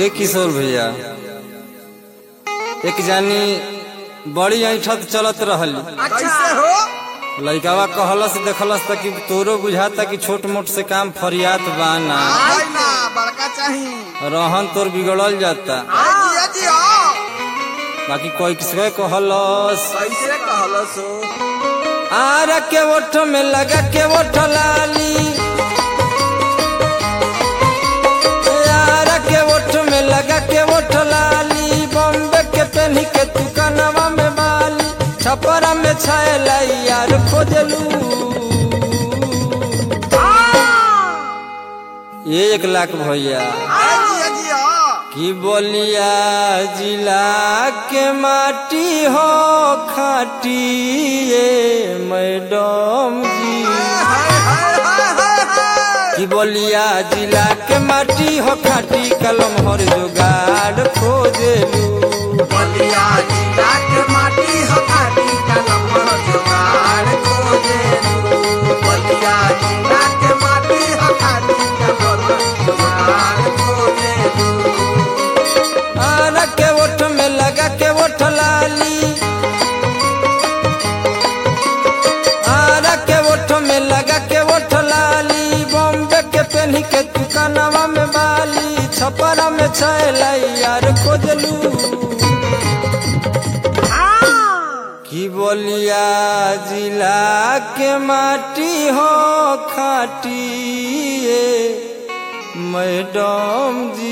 ये किशोर भैया एक जानी बड़ी ऐठत चलत रहल कैसे हो लइकावा कहलस देखलस त कि तोरो बुझाता कि छोट मोट से काम फरियात बा ना आई ना बड़का चाही रहन तोर बिगड़ल जाता आई जिया जिया बाकी कोई किसके कहलस कैसे कहलो सो आर के ओठ में लगा के ओठ लाली यार के ओठ में लगा के ओठ लाली बॉम्बे के पहनी के तू कनवा में बाली छपरा में छायला यार खोजलू ये एक लाख भैया आई जिया जिया कि बोलिया जिला के माटी हो खाटी ये मैडम जी हाय हाय हाय हाय हाय कि बोलिया जिला के माटी हो खाटी कलम हर जुगाड़ खोजेलू बलिया जिला के माटी हो खाटी कलम हो जुगाड़ खोजे बलिया जिला के माटी हो खाटी कलम हो जुगाड़ खोजे आरा के ओठ में लगा के ओठ लाली आरा के ओठ में लगा के ओठ लाली बॉम्बे के पहनी के तू कनवा में बाली छपरा में छैला यार खोजलू की बोलिया जिला के माटी हो खाटी ये मैडम जी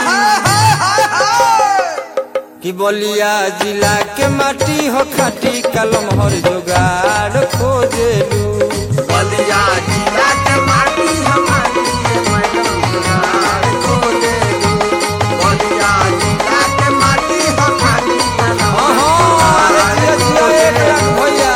कि बोलिया जिला के माटी हो खाटी कलम हर जुगाड़ खोजेलू बलिया जिला के माटी हमारी मैडम जुगाड़ खोजे बलिया जिला के माटी हमारी अरे जियो जियो एक लाख भैया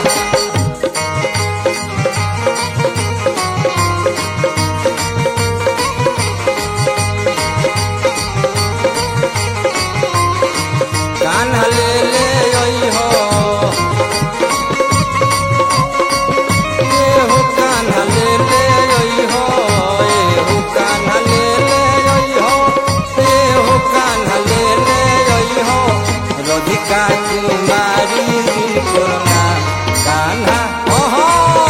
कान्हा ले ले आई हो ये हो कान्हा ले ले आई हो ये हो कान्हा ले ले आई हो ये हो कान्हा ले ले आई हो राधिका कुमारी दिल कोना कान्हा ओहो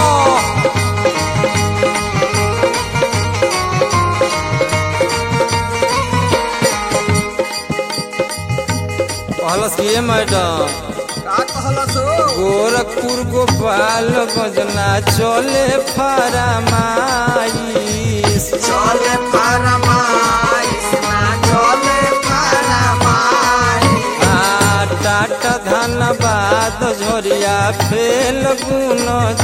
कहलस कि ये मैडम का कहला सो गोरखपुर गोपाल गजना चले फरमाइश चले फरमाइश ना चले फरमाइश आ टाटा धनबाद झोरिया फेल गुन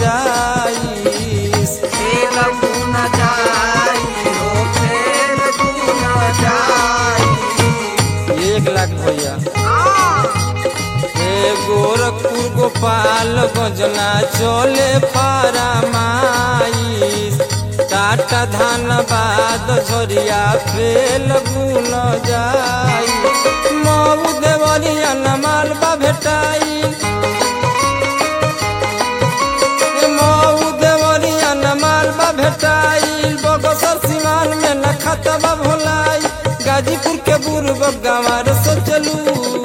जाइस खेल गुन जाई हो खेल गुन जाई एक लाख भैया आ ए गोरखपुर गोपाल गजना चले फरमाइश टाटा धनबाद झोरिया फेल गुन जाई मऊ देवरिया नमालबा भेटाई मऊ देवरिया नमालबा भेटाई बगसर सिवान में न खतबा भोलाई गाजीपुर के बुर्ग गंवार सोचलू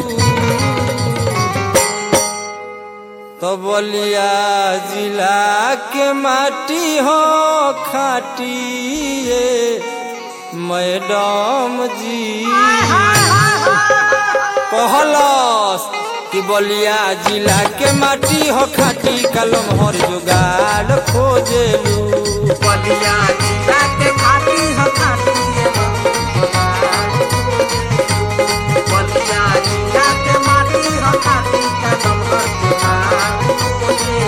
तो बोलिया जिला के माटी हो खाटी ये मैडम जी कहलस कि बोलिया जिला के माटी हो खाटी कलम हर जुगाड़ खोजेलू बलिया जिला के खाटी हो खाटी बलिया जिला के माटी हो खाटी कदम हो जुगाड़ खोजे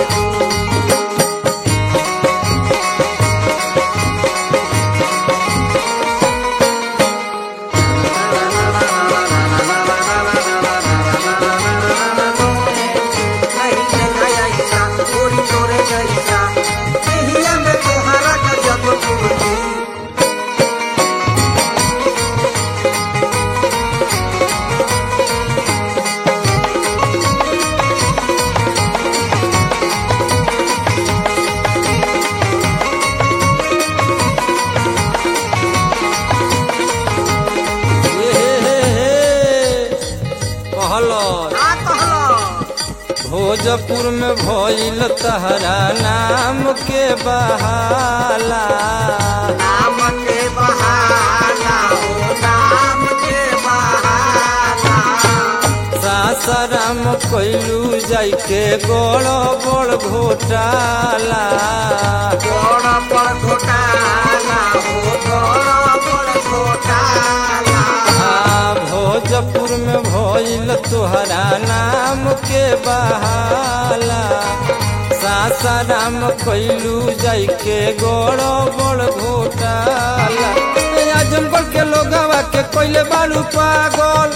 कहलो का कहलो भोजपुर में भइल तहरा नाम के बहाला नाम के बहाना हो नाम के बहाना सासाराम कैलू जाई के गोड़ बड़ घोटाला बड़ बड़ घोटाला हो बड़ बड़ घोटाला आ, भोजपुर में भइल तोहरा नाम के बहाला सासाराम कैलू जाई के गोड़ बड़ घोटाला ए, आजमगढ़ के लोगवा के कोइले बालू पागल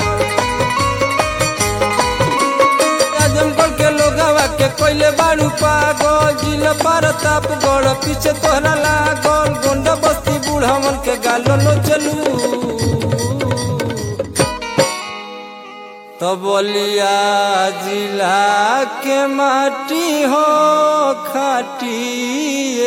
आजमगढ़ के लोगवा के कोइले बालू पागल जिला प्रताप गढ़ पीछे तोहरा लागल गोंड बस्ती बूढ़मन के गालो लो चलू तो बोलिया जिला के माटी हो खाटिए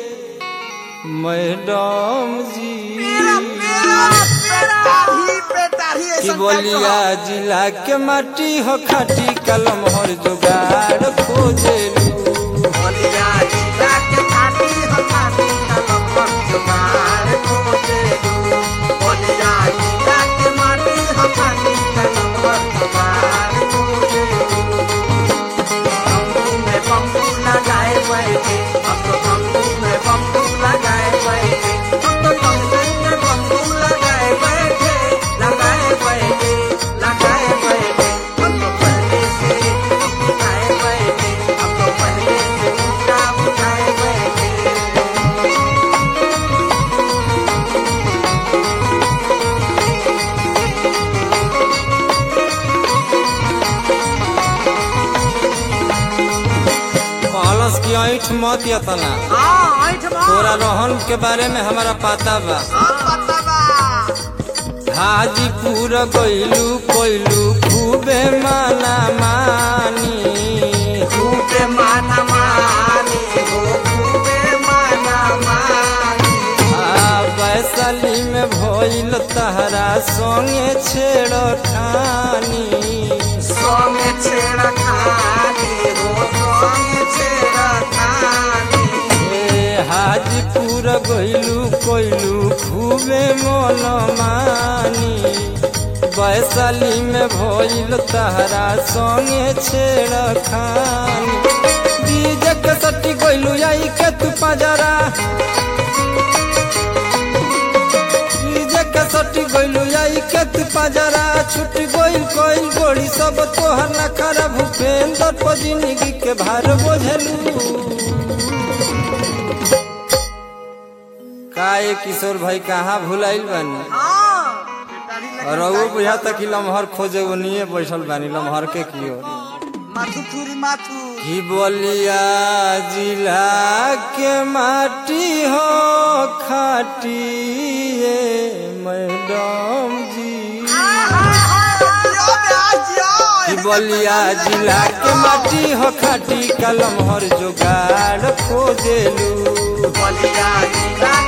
मैडम जी मेरा मेरा बेटा ही बेटा ही कि ऐसा बोलिया जिला के माटी हो खाटी कलम हर जुगाड़ खोजेलू बोलिया जिला के खाटी हो खाटी कलम पर जुगाड़ खोजे दू बोलिया जिला के माटी हो खाटी कलम पर जुगाड़ खोजे दू बम्बू में बम्बू लगाए बैठे हम तो बम्बू में बम्बू लगाए बैठे हम तो बम्बू में बम्बू लगाए बैठे लगाए बैठे लगाए बैठे हम तो पहले से उठाए बैठे हम तो पहले से उठा उठाए बैठे कहलस की ऐठ मत यतना हाँ ऐठ मार तोरा रोहन के बारे में हमारा पता बा हाँ पता बा हाजीपुर गइलू कोइलू खूबे माना मानी खूबे माना मानी हो खूबे माना मानी आ वैशाली में भइल तहरा संगे छेड़ खानी सोमे छेड़ा खानी हो सोमे छेड़ा खानी ए हाजीपुर गइलू कोइलू खूबे मन मानी वैशाली में भइल तहरा संगे छेड़ खानी बीज के सट्टी गइलू आई के तू पजरा बीज के सट्टी गइलू आई के तू पजरा छुट गइल कोइल गोड़ी सब तोहर नखरा भूपेंद्र पर जिंदगी के भार बोझलू काए किशोर भाई कहाँ भुलाइल बानी हाँ बेटारी लगे और वो बुझा तक कि लमहर खोजे वो निये बैठल बानी लमहर के कियो माथु थुरी माथु की बोलिया जिला के माटी हो खाटिए मैडम जी कि बोलिया जिला के माटी हो खाटी कलम हर जोगाड़ खोजेलू बलिया जिला